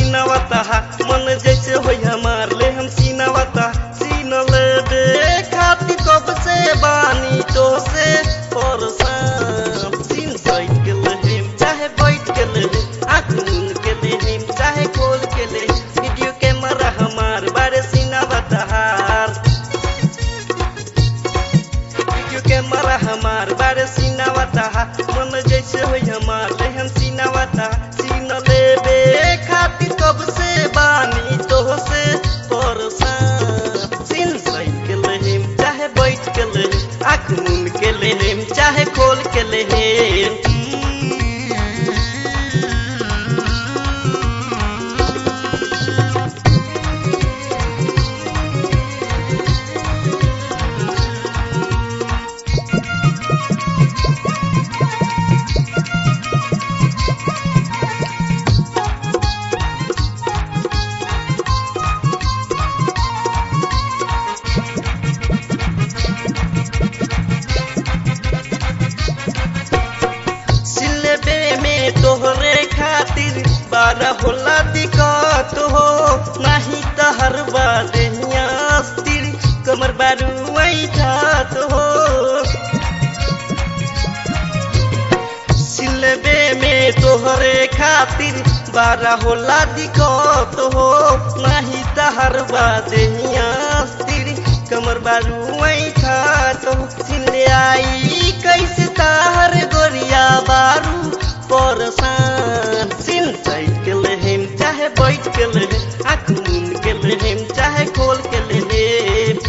सीनावता मन जैसे होई हमार ले हम सीनावता सीन ले दे खातिर कब से बानी तो से परेशान सीन साइड के ले चाहे बैठ के ले आँख मूंद के ले चाहे खोल के ले वीडियो कैमरा हमार बारे सीनावता वीडियो कैमरा हमार बारे सीनावता मन जैसे होई हमार ले हम सीनावता सीन लेबे खातिर कब से बानी तो से परेशान सीन सही के लेम चाहे बैठ के ले आँख मूंद के लेम चाहे खोल के लेम सिलेबे में तोहरे खातिर बारह होला दिक्कत हो नाही त हर बादिया अस्तिर कमर बारू ठात हो सिलेबे में तोहरे खातिर बारह होला दिक्कत हो नाही त हर बादिया अस्तिर कमर बारू ठात हो सिले आई कैसे तार गोरिया बारू परेशान सिन चैट के लेहेम चाहे बैठ के लेहेम आँख मूंद के लेहेम चाहे खोल के लेहेम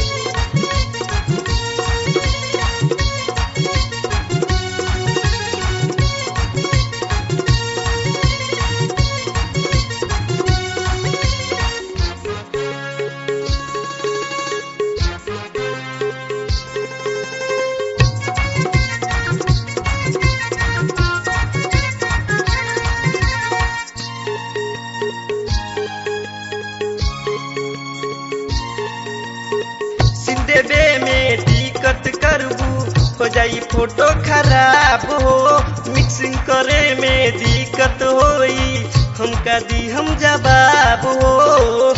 सिंदेबे में दिक्कत करबू हो जाई फोटो खराब हो मिक्सिंग करे में दिक्कत होई हमका दी हम जवाब हो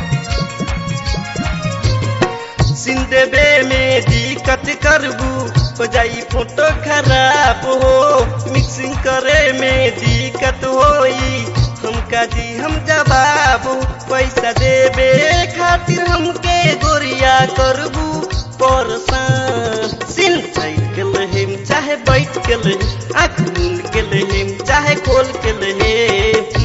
सिंदेबे में दिक्कत करबू हो जाई फोटो खराब हो मिक्सिंग करे में दिक्कत होई हमका दी हम जवाब पैसा देबे खातिर हमके गोरिया करबू परेशान सिन चैट के लेहेम चाहे बैठ के ले आँख मूंद के लेहेम चाहे खोल के लेहेम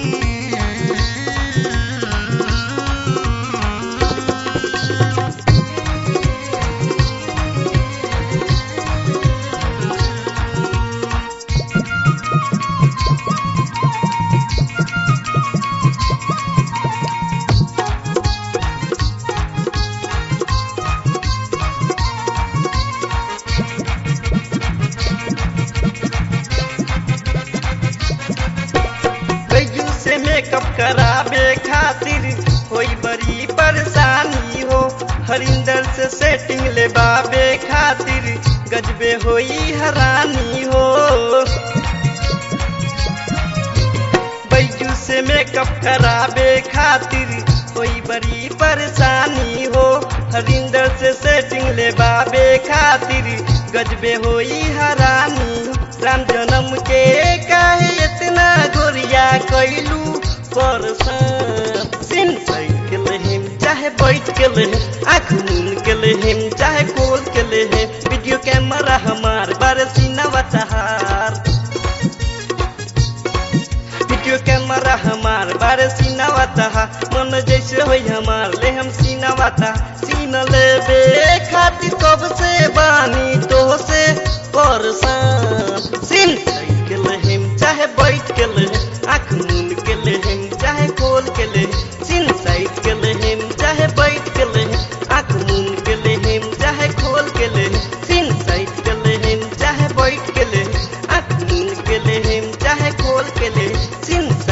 कैजू से मेकअप कराबे खातिर होई बड़ी परेशानी हो हरिंदर से सेटिंग लेबाबे खातिर गजबे होई हरानी हो बैजू से मेकअप कराबे खातिर होई बड़ी परेशानी हो हरिंदर से सेटिंग लेबाबे खातिर गजबे होई हरानी राम जन्म के काहे इतना गोरिया कैलू परेशान सिन चैट के लेहेम चाहे बैठ के लेहेम आँख मूंद के लेहेम चाहे खोल के लेहेम वीडियो कैमरा हमार बारे सीनावा तहार वीडियो कैमरा हमार बारे सीनावा तहा मन जैसे होई हमार ले हम सीनावा ता सीन लेबे खातिर कब से बानी तो से परेशान सीन चैट के लेहेम चाहे बैठ के लेहेम आँख मूंद के लेहेम चाहे खोल के लेहेम सीन साइड के लेहेम चाहे बैठ के लेहेम आँख मूंद के लेहेम चाहे खोल के लेहेम सीन साइड के लेहेम चाहे बैठ के लेहेम आँख मूंद के लेहेम चाहे खोल के लेहेम सीन